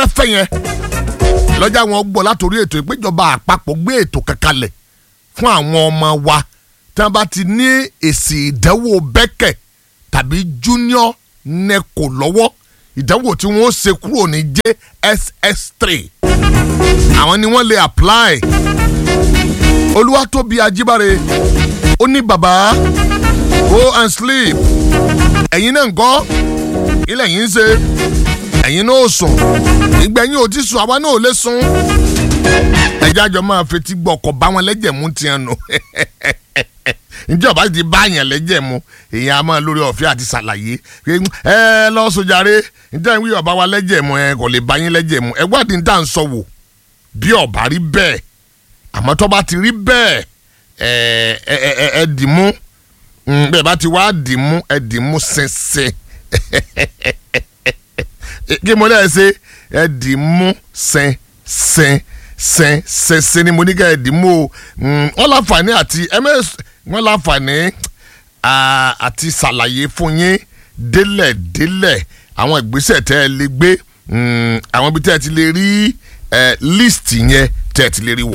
fẹ́rẹ́fẹ́ yẹn lọ́jà wọn gbọ́ látòrí ètò ìpéjọba àpapọ̀ gbé ètò kankanlẹ̀ fún àwọn ọmọ wa tí wọ́n bá ti ní èsì ìdánwò bẹ́kẹ̀ tàbí junior neco lọ́wọ́ ìdánwò tí wọ́n ṣe kúrò ní JSS3 àwọn ni wọ́n lè apply olúwatóbi ajíbáre ó ní bàbá go and sleep ẹ̀yin náà ń kọ́ ilẹ̀ yìí ń ṣe ẹ̀yin náà ò sùn ìgbẹ̀yìn ò ti sùn àwa náà ò lè sùn ẹjẹ́ àjọ máa fetí gbọ́ ọkọ̀ bá wọn lẹ́jẹ̀ mú tiẹ̀ nù ǹjẹ́ ọba ti bá yàn lẹ́jẹ̀ mu èèyàn a máa lórí ọ̀fẹ́ àti ṣàlàyé pé ẹ lọ sojàre ǹjẹ́ ìwé ọba wa lẹ́jẹ̀ mu ẹ kò lè bá yín lẹ́jẹ̀ mu ẹ wádìí ní tà ń sọ wò bí ọba rí bẹ́ẹ̀ àmọ́ tó bá ti rí bẹ́ẹ̀ ẹ ẹ ẹ ẹ dì mú bẹ́ẹ̀ bá ti wá dì mú ẹ dì mú ṣinṣin kí mo lẹ́ẹ̀ ṣe ẹ dì mú ṣinṣin sẹ́n sẹ́sẹ́ ni mo ní ká ẹ̀ dì mú o wọ́n láǹfààní àti ms wọ́n láǹfààní àti ṣàlàyé fún yín délẹ̀ délẹ̀ àwọn ìgbésẹ̀ tẹ́ ẹ lè gbé àwọn ibi tẹ́ ẹ ti lè rí list yẹn tẹ́ ẹ ti lè rí wò.